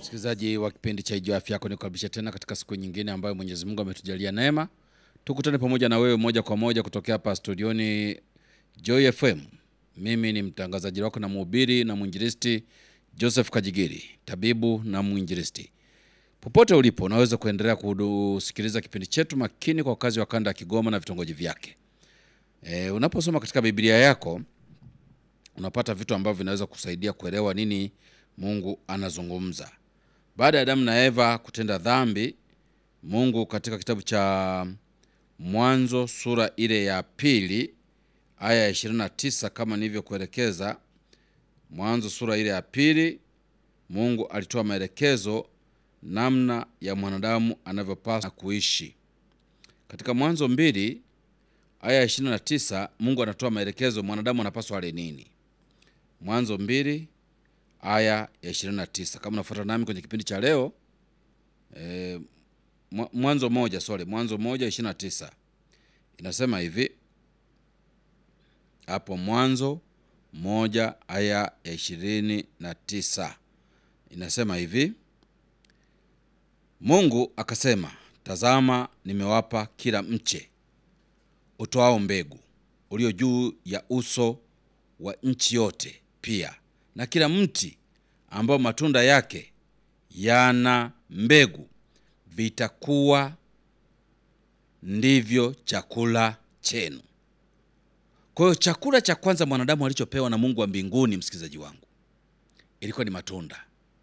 Msikilizaji wa kipindi cha Ijua Afya Yako, nikukaribisha tena katika siku nyingine ambayo Mwenyezi Mungu ametujalia neema, tukutane pamoja na wewe moja kwa moja kutokea hapa studioni Joy FM. Mimi ni mtangazaji wako na mhubiri na mwinjilisti Joseph Kajigiri, tabibu na mwinjilisti. Popote ulipo, unaweza kuendelea kusikiliza kipindi chetu makini kwa wakazi wa kanda ya Kigoma na vitongoji vyake. E, unaposoma katika Biblia yako unapata vitu ambavyo vinaweza kusaidia kuelewa nini Mungu anazungumza. Baada ya Adamu na Eva kutenda dhambi, Mungu katika kitabu cha Mwanzo sura ile ya pili aya ya 29 kama nilivyokuelekeza, Mwanzo sura ile ya pili, Mungu alitoa maelekezo namna ya mwanadamu anavyopaswa kuishi. Katika Mwanzo mbili aya ya 29, Mungu anatoa maelekezo mwanadamu anapaswa ale nini. Mwanzo mbili aya ya 29. Kama unafuata nami kwenye kipindi cha leo e, Mwanzo moja sorry, Mwanzo moja 29 inasema hivi hapo, Mwanzo moja aya ya ishirini na tisa inasema hivi, Mungu akasema, tazama, nimewapa kila mche utoao mbegu ulio juu ya uso wa nchi yote, pia na kila mti ambao matunda yake yana mbegu, vitakuwa ndivyo chakula chenu. Kwa hiyo chakula cha kwanza mwanadamu alichopewa na Mungu wa mbinguni, msikilizaji wangu, ilikuwa ni matunda.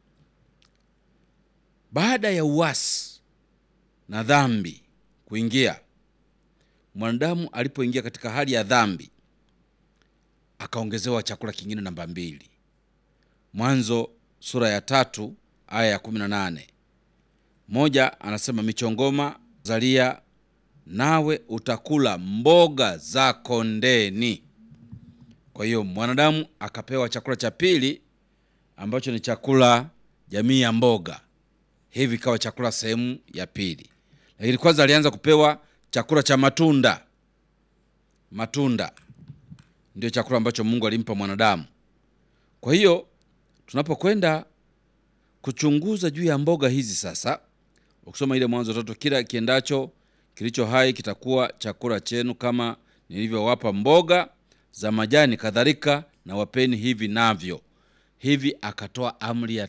Baada ya uasi na dhambi kuingia, mwanadamu alipoingia katika hali ya dhambi, akaongezewa chakula kingine namba mbili. Mwanzo sura ya tatu aya ya kumi na nane moja anasema michongoma zalia nawe utakula mboga za kondeni. Kwa hiyo mwanadamu akapewa chakula cha pili ambacho ni chakula jamii ya mboga, hivi kawa chakula sehemu ya pili. Lakini kwanza alianza kupewa chakula cha matunda. Matunda ndio chakula ambacho Mungu alimpa mwanadamu. Kwa hiyo tunapokwenda kuchunguza juu ya mboga hizi sasa, ukisoma ile Mwanzo tatu, kila kiendacho kilicho hai kitakuwa chakula chenu, kama nilivyowapa mboga za majani, kadhalika na wapeni hivi navyo. Hivi akatoa amri ya